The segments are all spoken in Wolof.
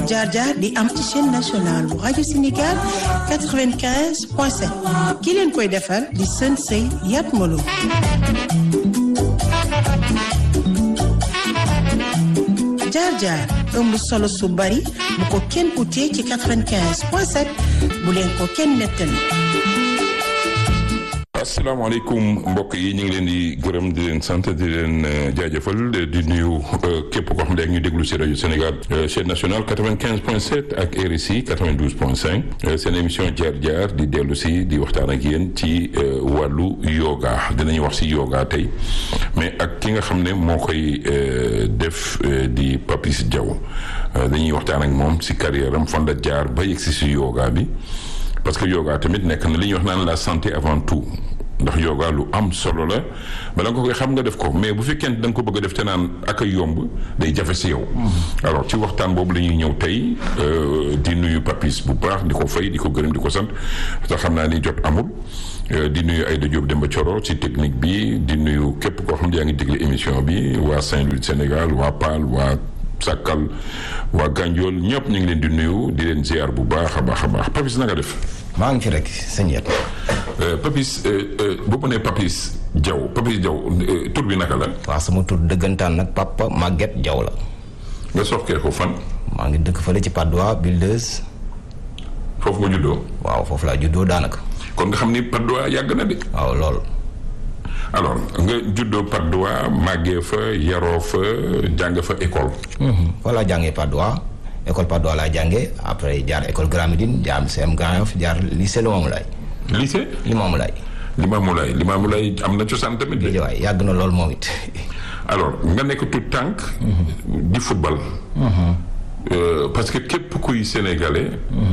jaar jaar di am ci chaîne nationale bu rajo Sénégal 95 point 7 ki leen koy defar di sën sëy Yat Malo jaar jaar ëmb solo su bari bu ko kenn utee ci 95 point 7 bu leen ko kenn nettali asalaamaaleykum mbokk yi ñu ngi leen di gërëm di leen sant di leen jaajëfal di nuyu képp koo xam ne ñu déglu si rajo Sénégal chaîne nationale 95 point 7 ak RSI 92 point 5 seen émission jaar jaar di dellu si di waxtaan ak yéen ci wàllu yoga dinañu wax si yoga tey mais ak ki nga xam ne moo koy def di Papis Diaw dañuy waxtaan ak moom si carrière am fan la jaar ba yegg si si yoga bi parce que yoga tamit nekk na li ñuy wax naan la santé avant tout ndax yoga lu am solo la bala nga koy xam nga def ko mais bu fekkente da nga ko bëgg a def te naan ak a yomb day jafe si yow. alors ci waxtaan boobu la ñuy ñëw tey di nuyu Papis bu baax di ko fay di ko gërëm di ko sant te xam naa ni jot amul. di nuyu Aïda Diop Demba Thioro ci technique bi di nuyu képp koo xam ne yaa ngi déglu émission bi waa Saint-Louis Sénégal waa Paal waa. Sàkkal waa Ganjool ñëpp ñu ngi leen di nuyu di leen ziar bu baax a baax a baax Papis na nga def. maa ngi fi rek sëñ Yat. Papis bu ma nee Papis Diaw Papis Diaw tur bi naka la. waaw sama tur dëggantaan nag papa Maguette Diaw la. nga soxkee ko fan. maa ngi dëkk fële ci Patte d'Oie Buldeuse. foofu nga juddoo. waaw foofu laa juddoo daanaka. kon nga xam ni Patte d'Oie yàgg na de. waaw lool. alors nga juddoo Patte d'Oie màggee fa yaroo fa jàng fa école. voilà jàngee Patte d'Oie école Patte d'Oie laa jàngee après jaar école Grand Médine jaar CM Grand Yoff jaar lycée Limamoulaye. lycée. Limamoulaye. Limamoulaye Limamoulaye am na cosaan tamit de. waay yàgg na lool moom it. alors nga nekk tout tànk di football. parce que képp kuy sénégalais.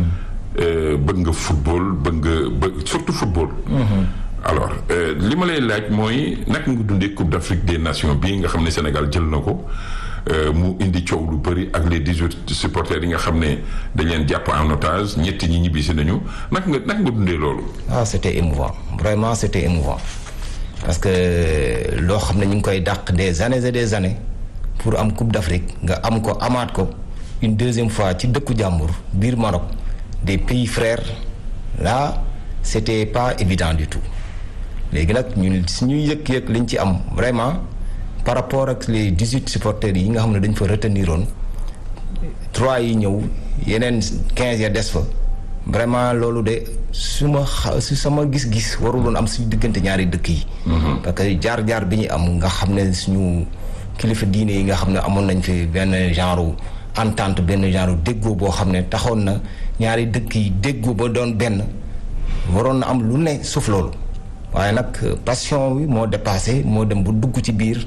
bëgg nga football bëgg nga bëgg surtout football. alors li ma lay laaj mooy naka nga dundee Coupe d'Afrique des Nations bii nga xam ne Sénégal jël na ko mu indi coow lu bëri ak les dix-huit supporters yi nga xam ne dañ leen jàpp en otage ñetti ñi ñibbisi nañu naka nga naka nga dundee loolu. ah c'était émouvant vraiment c'était émouvant parce que loo xam ne ñu ngi koy dàq des années et des années pour am Coupe d'Afrique nga am ko amaat ko une deuxième fois ci dëkku jàmbur biir Maroc des pays frères là c'était pas évident du tout. léegi nag ñun suñuy yëg-yëg liñ ci am vraiment par rapport ak les dix-huit supporters yi nga xam ne dañ fa retenir woon trois yi ñëw yeneen quinze ya des fa vraiment loolu de su ma xa su sama gis-gis waruloon am suñu diggante ñaari dëkk yi. parce que jaar-jaar bi ñu am nga xam ne suñu kilifa diine yi nga xam ne amoon nañ fi benn genre entente benn genre déggoo boo xam ne taxoon na ñaari dëkk yi déggoo ba doon benn waroon na am lu ne suuf loolu. waaye nag passion bi moo dépassé moo dem bu dugg ci biir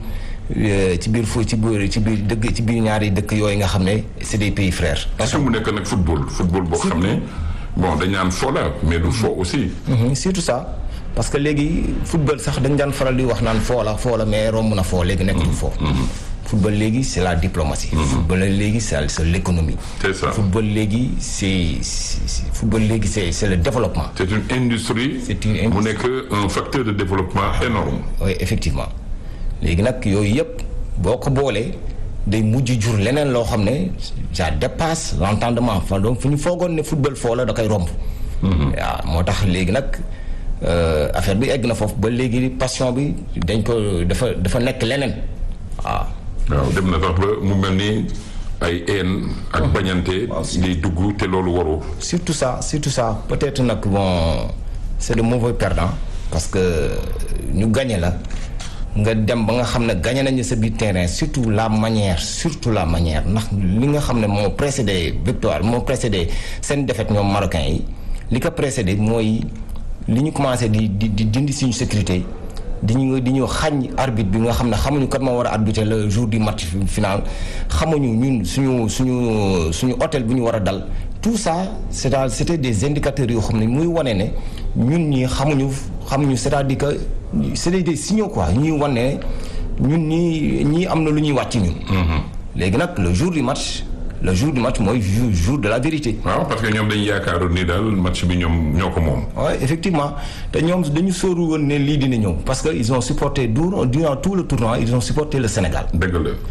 ci biir fu ci biir ci biir dëgg ci biir ñaari dëkk yooyu nga xam ne c'est des pays frères. parce que mu nekk nag football football boo xam ne bon dañ naan fo la mais du fo aussi. surtout ça parce que léegi football sax dañ daan faral di wax naan foo la foo la mais romb na foo léegi nekk du foo. football léegi c'est la diplomatie. football léegi c'est c'est l'économie. c'est ça football léegi c'est football léegi c'est c'est le développement. c'est une industrie. c'est une industrie mu nekk un facteur de développement énorme. oui effectivement léegi nag yooyu yëpp boo ko boolee day mujj jur leneen loo xam ne ça dépasse l'entendement enfin donc fu ñu foogoon ne football foo la da koy romb. waaw moo tax léegi nag affaire bi egg na foofu ba léegi passion bi dañ ko dafa dafa nekk leneen waaw. waaw dem na sax ba mu mel ni ay haine ak bañante di dugg te loolu waroo surtout ça surtout ça peut-être nag bon c'est de mauvais perdant parce que ñu gagné la nga dem ba nga xam ne gagné nañu sa biir terrain surtout la manière surtout la manière ndax li nga xam ne moo précédé victoire moo précédé seen défaite ñoom marocains yi li ko précédé mooy li ñu commencé di di di dindi suñu sécurité di ñu di ñu xañ arbitre bi nga xam ne xamuñu kat moo war a arbitrer le jour du match final xamuñu ñun suñu suñu suñu hôtel bu ñu war a dal tout ça c'est à c'était des indicateurs yoo xam ne muy wane ne ñun ñi xamuñu xamuñu c'est-à-dire que c'est des signaux quoi ñuy wane ñun ñii ñii am na lu ñuy wàcc ñun. léegi nag le jour du match le jour du match mooy jour jour de la vérité. waaw parce que ñoom dañu yaakaaroon ni daal match bi ñoom ñoo ko moom. oui effectivement te ñoom dañu sóoru woon ne lii dina ñëw parce que ils ont supporté durant durant tout le tournoi ils ont supporté le Sénégal. dëgg la.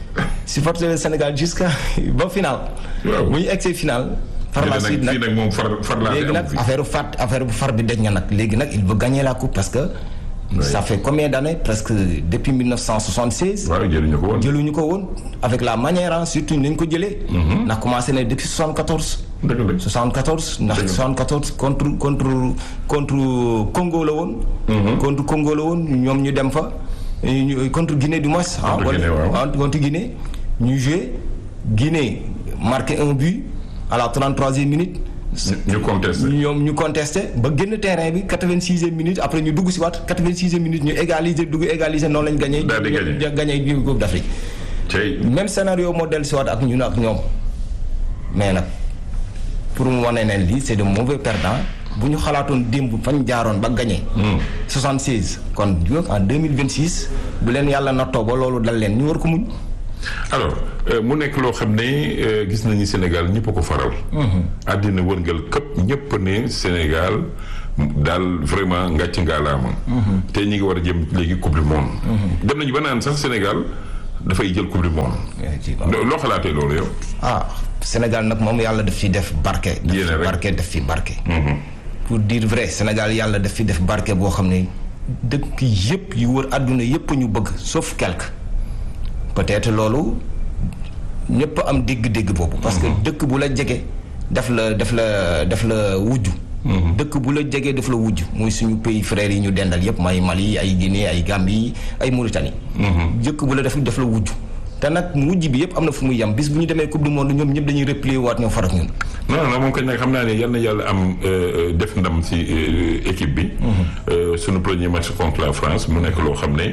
supporter le Sénégal jusqu'à ba final. Waaw. bu ñu egsee final. par la suite fii nag moom far far laa léegi nag affaire bu fat affaire bu far bi daj na nag léegi nag il veut gagner la coupe parce que. ça fait combien d'années presque depuis 1976. waaw jëluñu ko woon. jëluñu ko woon avec la manière ah surtout ni ñu ko jëlee. ndax commencé na depuis 74. dëgg la 74 ndax 74 contre contre contre Congo la woon. contre Congo la woon ñoom ñu dem fa. ñu contre Guinée du moins. ah Contre Guinée, waaw. ah, contre Guinée ñu joué Guinée marqué un but à la 33e minute. ñu contesté. ñoom ñu contesté ba génn terrain bi 86e minute après ñu dugg si waat 86e minute ñu égaliser dugg égaliser noonu lañ gagné. Daal di gagné. ñu gagné bi Coupe d'Afrique. tey même scénario moo dellu si waat ak ñun ak ñoom mais nag pour mu wane ne lii c'est de mauvais perdants bu ñu xalaatoon démb fañ jaaroon ba gagné. 76 kon ñu en 2026 bu leen yàlla nattoo ba loolu dal leen ñu war ko muñ. alors euh, mu nekk loo xam ne euh, gis nañu Sénégal ñëpp a ko faral. àddina wërngal këpp ñëpp ne Sénégal daal vraiment ngàcc ngaalaama. te ñi ngi war a jëm léegi coupe du monde. dem nañu ba naan sax Sénégal dafay jël coupe du monde. loo loo xalaatee loolu yow. ah Sénégal nag moom yàlla daf fi def barke. def Yéene fi rek. barke def fi barke. pour dire vrai Sénégal yàlla daf fi def barke boo xam ne dëkk yëpp yu wër àdduna yëpp ñu bëgg sauf quelque. peut-être loolu ñëpp am dégg-dégg boobu. parce que dëkk bu la jege daf la daf la daf la wujj. dëkk bu la jege daf la wujj muy suñu pays frères yi ñu dendal yëpp may Mali ay Guinée ay Gambie ay Mauritanie. dëkk bu la def daf la wujj. te nag wujj bi yëpp am na fu muy yem bis bu ñu demee coupe du monde ñoom ñëpp dañuy replier waat ñoo farak ñun. non non moom kañ nag xam naa ne yal na yàlla am euh, def ndam ci euh, équipe bi. Euh, sunu premier match contre la France mu nekk loo xam ne.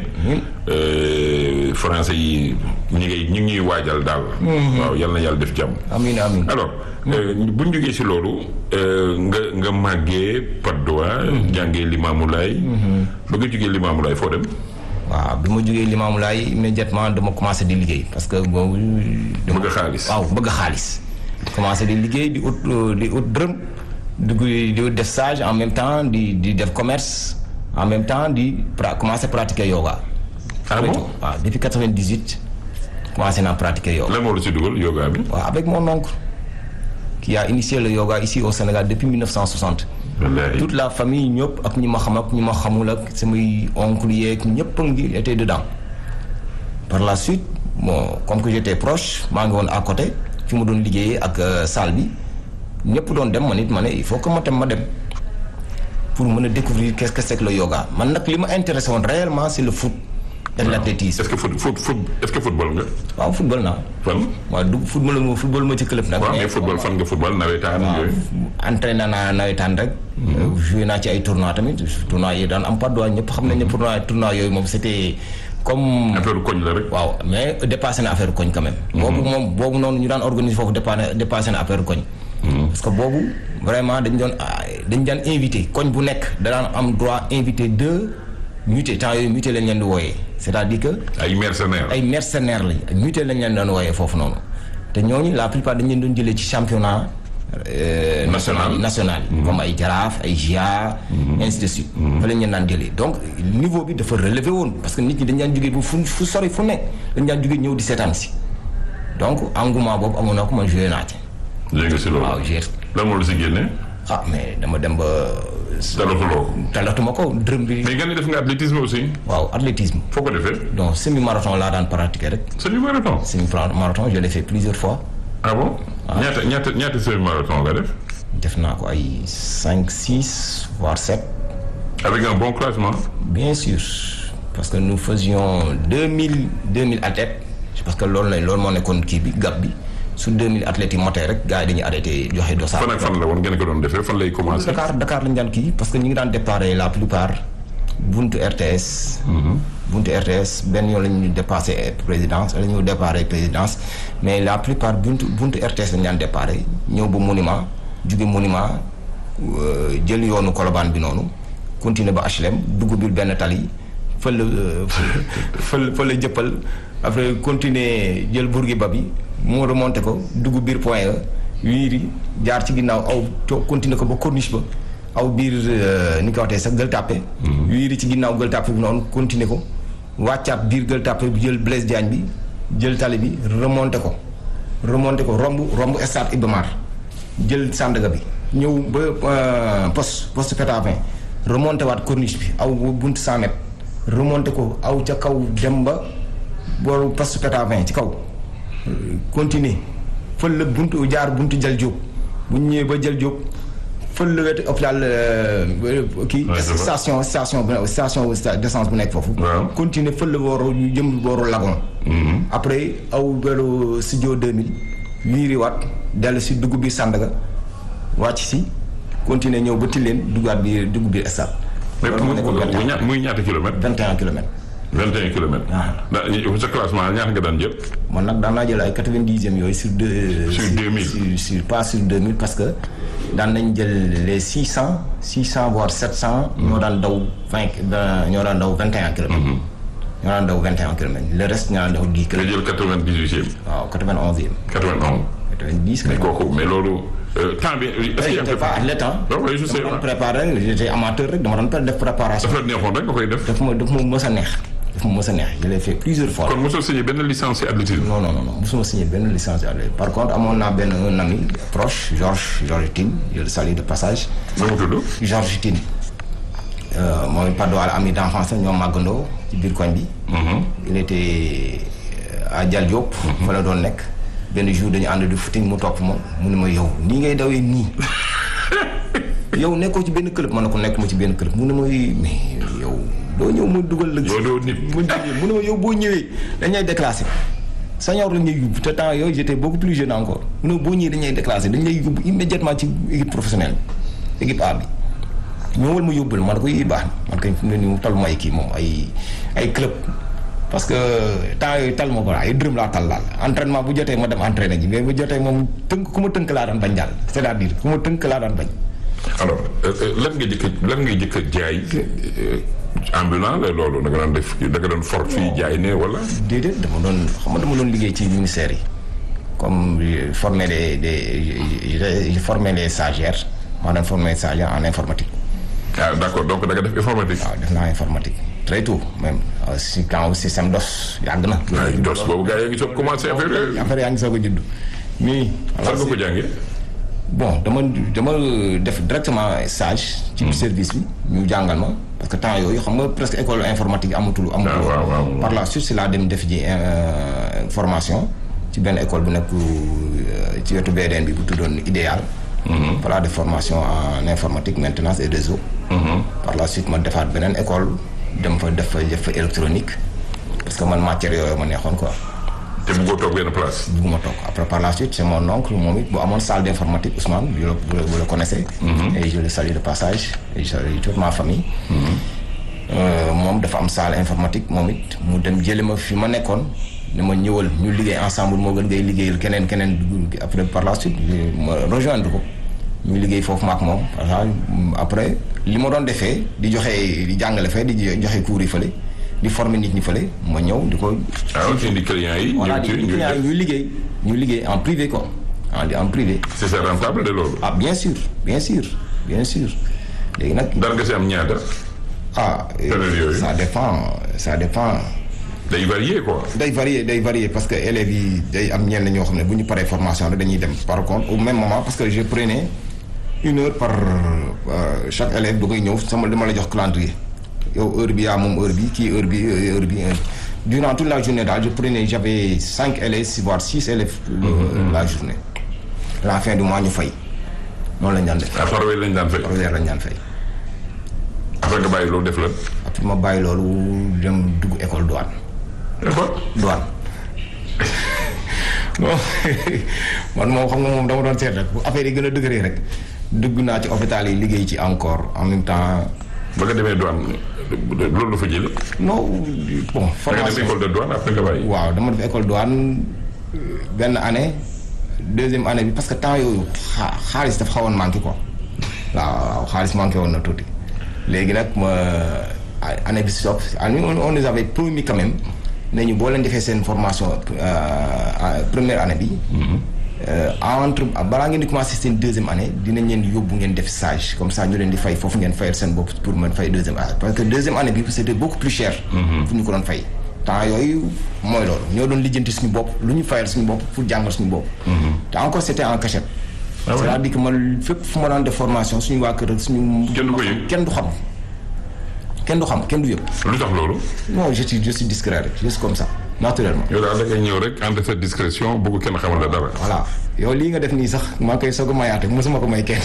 euh, français yi ñi ngay ñi ngi ñuy waajal daal. waaw yal na yàlla def jàmm. amiin amiin. alors bu ñu jógee ci loolu euh, nga nga màggee Patte d'Oie. jàngee Limamoulaye. ba nga jógee Limamoulaye foo dem. waaw bi ma jógee Limamoulaye immédiatement dama commencé di liggéey parce que boobu. dama bëgg xaalis. waaw bëgg xaalis. commencé di liggéey di ut euh, di ut dërëm dugg di ut def stage en même temps di di def commerce en même temps di pra commencé pratiquer yoga. ah bon waaw depuis 98 commencé naa pratiquer yoga. lan moo la ci dugal yoga bi. waaw avec mon oncle qui a initié le yoga ici au Sénégal depuis 1960. wallaay toute la famille ñëpp ak ñi ma xam ak ñi ma xamul ak samay oncle yeeg ñëpp a ngi était dedans par la suite bon comme que j'étais proche maa ngi woon à côté fi mu doon liggéeyee ak euh, salle bi ñëpp doon dem man it ma ne il faut que ma tam ma dem pour mën a découvrir qu'est-ce que c'est que le yoga man nag li ma intéressé woon réellement c'est le foot et l'athlétisme est-ce que foot foot foot est-ce que football nga. waaw football naa fan. waaw du football ma football ma ci club nag waaw mais football fan nga football nawetaan yooyu. entraîné naa nawetaan rek. joué naa ci ay tournois tamit tournois yi daan am pas droit ñëpp xam nañ ne tournoi tournoi yooyu moom c'était comme. affaire koñ la rek. waaw mais dépassé na affaire koñ quand même. boobu moom boobu noonu ñu daan organiser foofu dépassé dépassé na affaire koñ. parce que boobu vraiment dañ doon dañ daan invité koñ bu nekk da daan am droit invité deux muté temps yooyu muté lañ leen di wooyee c'est-à-dire que. ay mercenaires. ay mercenaires lañ ay muté lañ leen doon wooyee foofu noonu te ñooñu la plupart dañ leen doon jëlee ci championnat. euh, National. national national yi comme ay jaraaf ay GIA. ainsi de suite. fa lañ leen daan jëlee donc niveau bi dafa relevé woon parce que nit ñi dañ daan jógee bu fu fu sori fu nekk dañ daan jógee ñëw di seetaan si donc engouement boobu amoon na ko man joué naa ci. léegi si loolu. waaw joué lan moo la si génne. ah mais dama dem ba. talatuloo ko. talatuma ko dërëm bi. mais nga ne def nga athlétisme aussi. waaw athlétisme. foo ko defee. donc semi marathon laa daan pratiquer rek. semi marathon. semi marathon je l'ai fait plusieurs fois. ah bon. ñaata ñaata ñaata semi marathon nga def. def naa ko ay cinq six voire sept. avec un bon classement. bien sûr parce que nous faisions deux mille deux mille athlètes parce que loolu la loolu moo nekkoon kii bi gap bi su deux mille athlètes yi motee rek gars yi dañuy arrêté joxe dossard. fan ak fan la woon ngeen ko doon defee fan lay commencé. Dakar Dakar lañu daan kii parce que ñu ngi daan déparé la plupart buntu RTS. buntu RTS benn yoon la ñu dépassé présidence la ñu déparé présidence mais la plupart buntu buntu RTS lañu daan déparé ñëw ba monument jóge monument euh, jël yoonu Colobane bi noonu continuer ba HLM dugg biir benn tali fël fël fël jëppal après continuer jël Bourguiba bi mu remonté ko dugg biir point E wiiri jaar ci ginnaaw aw co continuer ko ba corniche ba aw biir ni ko waxtee sax gël tàppe wiiri ci ginnaaw gël tàppe bi noonu continuer ko wàccaat biir gël tàppe bi jël Blaise Diagne bi jël tali bi remonté ko remonté ko romb romb stade Iba Mar jël Sandaga bi ñëw ba poste poste Pétavin remonté waat corniche bi aw buntu 100 mètres remonté ko aw ca kaw dem ba booru poste Pétavin ci kaw continuer fël la buntu jaar buntu jël Diop bu ñu ñëwee ba jël Diop fël la wetu hôpital kii station station station d'essence bu nekk foofu continuer fël la booru ñu jëm booru Lagon après aw beru studio 2000 wiiriwaat dellu si dugub bi Sandaga wàcc si continuer ñëw ba Tilène duggaat bi dugub bi stade muy ñaata kilomètres. 21 kilomètres. 21 kilomètres. waaw sa classement ñaata nga daan jël. man nag daan naa jël ay 90e yooyu sur deux. sur 2000 sur sur pas sur 2000 parce que daan nañ jël les 600 600 voire 700. ñoo daan daw 20 ñoo daan daw 21 kilomètres. ñoo daan daw 21 kilomètres le reste ñoo daan daw 10 nga kilomètres. jël 98e. waaw 91e. 91. 90 mais kilomètres. kooku mais loolu temps bi. est-ce que yaa ngi j'étais pas athlète ah. waaw oui je sais dama doon waaw. préparer j'étais amateur rek dama doon def préparation. dafa la neexoon rek nga koy def. daf ma daf ma mës a neex. daf ma mës a neex je l'ai fait plusieurs fois. kon mosoo signé benn licence ci athlétisme. non non non non mosuma signé benn licence à par contre amoon naa benn un ami proche Georges Georges Tine je le salue de passage nu mu tudd. Georges Tine euh, mooy Padois ami d'enfance ñoo màggandoo ci biir koñ bi il était euh, à Dial Diop fa la doon nekk benn jour dañu ànd di footing mu topp ma mu ne ma yow nii ngay dawee nii yow nekkoo ci benn club ma ne ko nekk ma ci benn club mu ne ma mais yow doo ñëw ma dugal la yow doo nit. mu mu ne ma yow boo ñëwee dañuy déclassé senior la ñuy yóbbu te temps yooyu j'étais beaucoup plus jeune encore mu ne boo ñëwee dañuy déclassé dañ lay yóbbu immédiatement ci équipe professionnelle équipe A bi ñëwal ma yóbbul man ko yi baax na man kay fi mu ne nii mu tal ma ay kii moom ay ay club parce que temps yooyu tal ma ko ay dërëm laa tal daal entraînement bu jotee ma dem entraîné ji mais bu jotee moom tënk ku ma tënk laa daan bañ daal c'est-à-dire ku ma tënk laa daan bañ alors euh, euh, lan nga jëkk lan nga jëkk a jaay euh, ambulant la loolu da nga doon def da nga doon for fii jaay ne wala. déedéet dama doon xam nga dama doon liggéey ci ministère yi comme je formé des des je je formé les stagiaires maa doon formé stagiaire en informatique ah d'accord donc da nga def informatique. waaw def naa informatique très tôt même euh, si quand système DOS yàgg na. ay dos boobu gars yi ngi soog commencé affaire yooyu. affaire yaa ngi soog a judd mais. fan nga ko jàngee. bon dama dama def directement stage. ci service bi ñu jàngal ma parce que temps yooyu xam nga presque école informatique amatul. amatul Ah, waaw, waaw. par la suite si laa dem def ji euh, formation ci benn école bu nekk euh, ci wetu BDN bi bu tuddoon idéal. par la def formation en informatique maintenance et réseau. par la suite ma defaat beneen école dem fa def fa def fa électronique parce que man matière yooyu ma neexoon quoi. te bëggoo toog benn place. bugguma toog après par la suite c'est mon oncle moom it bu amoon salle d'informatique Ousmane vous le vous le- vous le connaissez. et je le salue de passage et je salue toute ma famille. Euh, moom dafa am salle informatique moom it mu dem jële ma fi ma nekkoon ne ma ñëwal ñu liggéey ensemble moo gën ngay liggéeyal keneen keneen dugg après par la suite ma rejoindre ko ñu liggéey foofu ma ak moom parce que après li ma doon defee di joxe di jàngale fee di joxe cours yi fële di former nit ñi fële ma ñëw di ko. ah ok indi clients yi. voilà ñëw ci di ñu clients yi ñuy liggéey ñu liggéey en privé quoi en en privé c'est ça rentable de loolu. ah bien sûr bien sûr bien sûr léegi nag dara nga si am ñaata. ah euh, Période yooyu. ça dépend ça dépend day varier quoi. day varier day varier parce que élèves yi day am ñenn ñoo xam ne bu ñu paree formation rek dañuy dem par contre au même moment parce que je prenais une heure par euh, chaque élève da koy ñëw sama dama la jox calendrier yow heure bi yaa moom heure bi kii heure bi heure bi heure durant toute la journée daal je prenais j'avais cinq élèves voire six élèves euh, la journée la fin du mois ñu fay noonu lañ daan def à part yooyu lañ daan fay. par weer lañ daan fay après nga bàyyi loolu def la. après ma bàyyi loolu dem dugg école douane d'accord. douane non man moom xam nga moom dama doon seet rek bu affaire yi gën a dëgëree rek dugg naa ci hôpital yi liggéey ci encore en même temps ba nga demee douane loolu la fa jëlee. non bon da nga def formation école de douane après nga bàyyi. waaw dama def école douane euh, benn année deuxième année bi parce que temps yooyu xaa- xaalis dafa xawoon manqué quoi waaw waaw xaalis manqué woon na tuuti léegi nag ma année bi si topp on on nous avait promis quand même ne ñu boo leen defee seen formation euh, première année bi. euh, entre balaa ngeen di commencer seen deuxième année dinañ leen yóbbu ngeen def stage comme ça ñu leen di fay foofu ngeen fayal seen bopp pour mën fay deuxième année parce que deuxième année bi c'était beaucoup plus cher. fu ñu ko doon fay temps yooyu mooy loolu ñoo doon lijjanti suñu bopp lu ñu fayal suñu bopp pour jàngal suñu bopp. te encore c'était en cachette. Ah ouais. c'est-à-dire que man fépp fu ma daan def formation suñu waa kër ak suñu. Kenn du ko yëg. kenn du xam kenn du xam kenn du yëg. lu tax loolu. non je suis je suis discret rek juste comme ça naturellement. yow daal da ngay ñëw rek ànd sa discrétion bëgg kenn xamal la dara. voilà yow lii nga def nii sax maa ngi koy soog a mayaate mosuma ko may kenn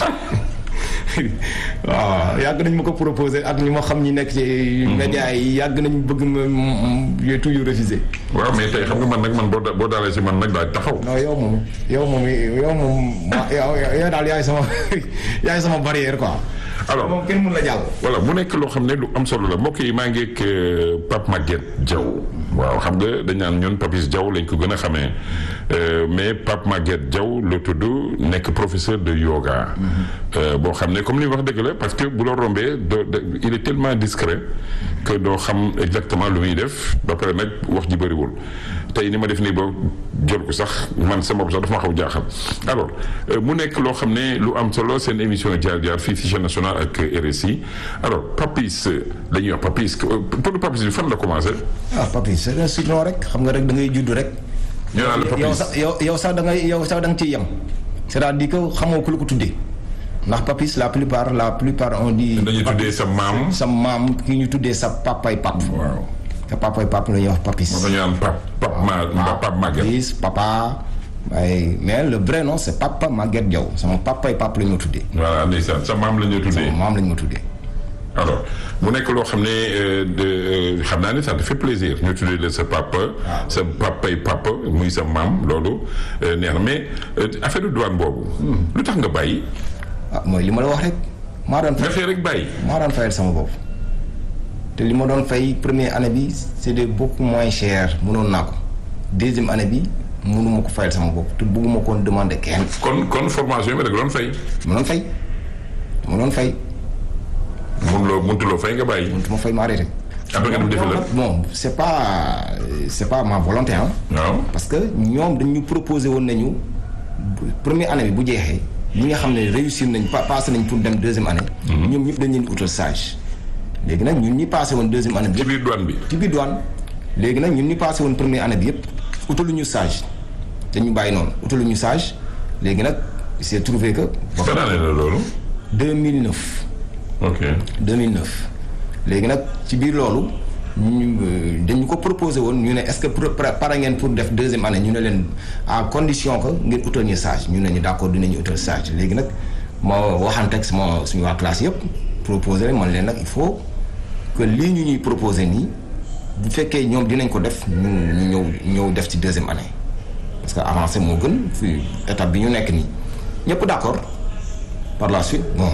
waaw yàgg nañ ma ko proposé ak ñi ma xam ñi nekk ci média yi yàgg nañ bëgg ma yooyu toujours refusé waaw mais tey xam nga man nag man boo da- boo daalee si man nag daal taxaw. non yow moom yow moom yow moom ma yow yow daal yaay sama yaay sama barrière quoi alors moom kenn mun la jàll voilà mu nekk loo xam ne lu am solo la mbokk yi maa ngi ak euh, Pape Maguette Diaw waaw xam nga dañ naan ñun Papis Diaw lañ ko gën a xamee euh, mais Pape Maguette Diaw la tudd nekk professeur de yoga. Euh, boo xam ne comme li wax dëgg la parce que bu la rombee doo de- il est tellement discret que doo xam exactement lu muy def ba pare nag wax ji bëriwul tey ni ma def nii ba jël ko sax man sama bopp sax dafa ma xaw jaaxal alors euh, mu nekk loo xam ne lu am solo seen émission jaar jaar fii ci chaîne nationale ak RSI alors Papis euh, la ñuy wax Papis euh, pour le Papis bi fan la commencé. ah papi c'est un surnom rek xam nga rek da ngay judd rek ñu naan la yow Papis sax yow yow sax da ngay yow sax da nga ciy yem c'est-à-dire que xamoo ku la ko tuddee ndax papis la plupart la plupart on dit dañuy tuddee sa maam. sa maam ki ñu tuddee sa papay pap waaw sa papay pap la ñuy wax papis moom la ñu naan Pape Pape Ma Pape Maguette. papis papa waaye mais le vrai nom c'est papa Maguette Diaw sama papay pap la ñu ma tuddee voilà ndeysaan sa maam la ñu tuddee. maam la ñu ma tuddee alors mu nekk loo xam ne euh, de euh, xam naa ne ça te fait plaisir ñu tuddee la sa papa. sa papay papa muy sa maam loolu euh, neex na mais euh, affaire de douane boobu. lu tax nga bàyyi. ah mooy li ma la wax rek maa doon nga fay xëy rek bàyyi. maa doon fayal sama bopp te li ma doon fay première année bi c'était beaucoup moins cher mënoon naa ko deuxième année bi mënuma ko fayal sama bopp te bëgguma koon demander kenn kon kon formation bi rek doon fay. ma doon fay ma doon fay mënuloo mënutuloo fay nga bàyyi. mënutuma fay ma arrêté après nga dem defi la. bon c'est pas c'est pas ma volonté hein waaw. parce que ñoom dañu proposé woon nañu bu- première année bi bu jeexee ñi nga xam ne réussir nañ pa passé nañ pour dem deuxième année ñoom ñëpp dañ leen di utal stage léegi nag ñun ñi passé woon deuxième année bi ci biir douane bi. ci biir douane léegi nag ñun ñu passé woon première année bi yëpp utaluñu stage dañu bàyyi noonu utaluñu stage léegi nag il s'est trouvé que. fan année la loolu. 2009 ok 2009 léegi nag ci biir loolu ñu euh, dañu ko proposé woon ñu ne est-ce que pour pare ngeen pour def deuxième année ñu ne leen à condition que ngeen utal ñu stage ñu ne ñu d'accord dinañu utal stage léegi nag ma waxante ak sama suñu waa classe yëpp proposé leen man leen nag il faut que lii ñu ñuy proposé nii bu fekkee ñoom dinañ ko def ñu ñu ñëw ñëw def ci deuxième année parce que avancé moo gën fi étape bi ñu nekk nii ñëpp d'accord par la suite bon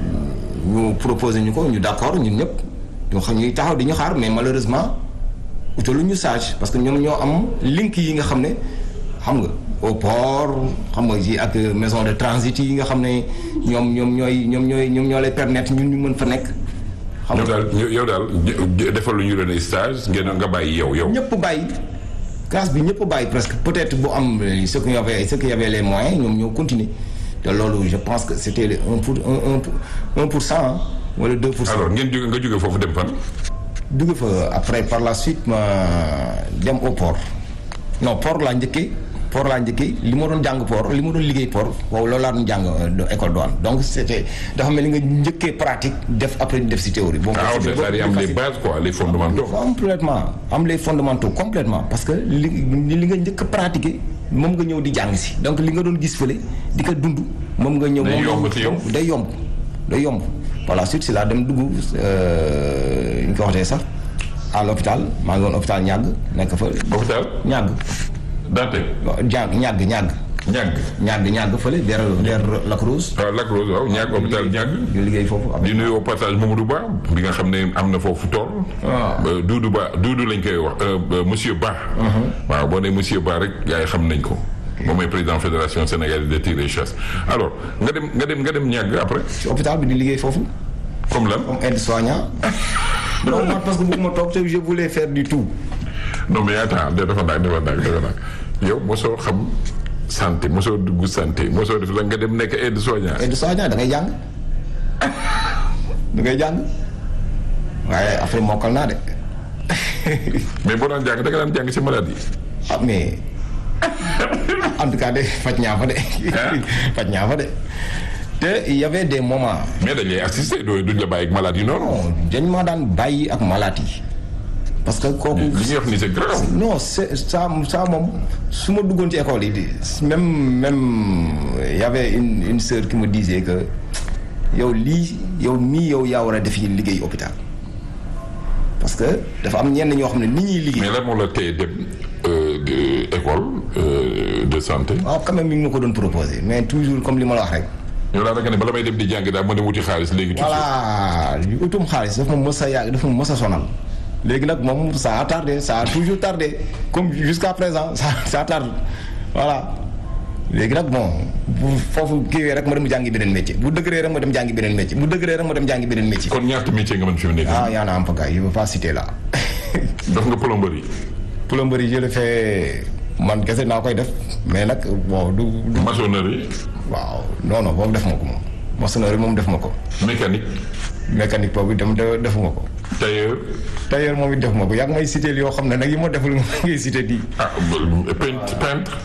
ñu proposé ñu ko ñu d'accord ñun ñëpp ñu xam ñuy taxaw di ñu xaar mais malheureusement utalu ñu sage parce que ñoom ñoo am link yi nga xam ne xam nga au port xam nga ji ak maison de transit yi nga xam ne ñoom ñoom ñooy ñoom ñooy ñoom ñoo lay permettre ñun ñu mën fa nekk. xam yow nga daal yow daal defal lu ñu leen stage ngeen nga bàyyi yow yow. ñëpp bàyyi classe bi ñëpp bàyyi presque peut-être bu am euh, ceux qui avaient ceux qui avaient les moyens ñoom ñoo continuer te loolu je pense que c'était le un pour un un pour un pour cent hein, wala deux pour cent. alors ngeen jóge nga jóge foofu dem fan. dugg fa après par la suite ma dem au port non port laa njëkkee port laa njëkkee li ma doon jàng port li ma doon liggéey port waaw loolu laa doon jàng euh, école douane donc c'était dafa mel ni nga njëkkee pratique def après def ci théorie. bon ah c'était c'est-à-dire am beaucoup les plus bases quoi les fondamentaux. complètement am les fondamentaux complètement parce que li li nga njëkk a pratiquer moom nga ñëw di jàng si donc li nga doon gis fële di ko dund moom nga ñëw Day moom yomb nga- ci yow. day yomb day yomb par la suite si laa dem dugg euh, ñu ko waxtee sax à l'hôpital maa ngi woon hôpital ñàgg nekk fa hôpital ñàgg Dantec. ñàgg ñàgg ñàgg ñàgg. ñàgg ñàgg fële vers vers Lac Rose waaw Lac Rose waaw ñàgg hôpital ñàgg. ñu liggéey foofu avec di nuyu au passage Mamadou Ba bi nga xam ne am na foofu tool. waaw. Doudou Ba Doudou lañ koy wax euh, euh, monsieur Ba. waaw boo nee monsieur Ba rek gars yi xam nañ ko. moom mooy président fédération sénégalaise de tir et chasse alors nga dem nga dem nga dem ñàgg après ci hôpital bi di liggéey foofu comme lan. comme aide-soignant non man parce que bëgguma toog te je voulais faire du tout non mais attends de dafa naag dafa naag dafa naag yow mosoo xam santé mosoo dugg santé mosoo def la nga dem nekk aide soignant. aide-soignant da ngay jàng da ngay jàng waaye après mokkal naa de mais boo daan jàng da nga daan jàng ci maladie. ah mais en tout cas de faj ñaa fa de. faj ñaa fa de. te y avait des moments. mais dañ lay assister doo duñ la bàyyi ak maladie noonu. non dañ ma daan bàyyi ak malade yi parce que kooku. li ñuy wax ni c'est grave. non c'est ça ça moom su ma duggoon ci école yi di même même y avait une une sœur qui me disait que yow lii yow mii yow yaa war a def yi liggéey hôpital parce que dafa am ñenn ñoo xam ne ni ñuy liggéey. mais lan moo la tey dem de école de santé. waaw quand même mi ngi ma ko doon proposé mais toujours comme li ma la wax rek. yow daal da nga ne bala may dem di jàng daal ma dem wuti xaalis léegi. voilà utum xaalis dafa ma mës a yàgg dafa ma mës a sonal. léegi nag moom ça a tardé ça a toujours tardé comme jusqu'à présent ça ça tarde voilà léegi nag bon bu foofu kiiwee rek ma dem jàngi beneen métier bu dëgëree rek ma dem jàngi beneen métier bu dëgëree rek ma dem jàngi beneen métier. kon ñaata métier nga mën fi mu nekk. ah yaa na am pagaille je veux pas citer là. def nga plomberie. plomberie je le fais man kese naa koy def mais nag bon du. du maçonnerie. waaw non non boobu def ma ko moom maçonnerie moom def ma ko. mécanique. mécanique boobu itam defuma ko. tailleur. tailleur moom it def ma ko yaa ngi may cité yoo xam ne nag yi ma deful nga ngay cité di. ah peintre peintre.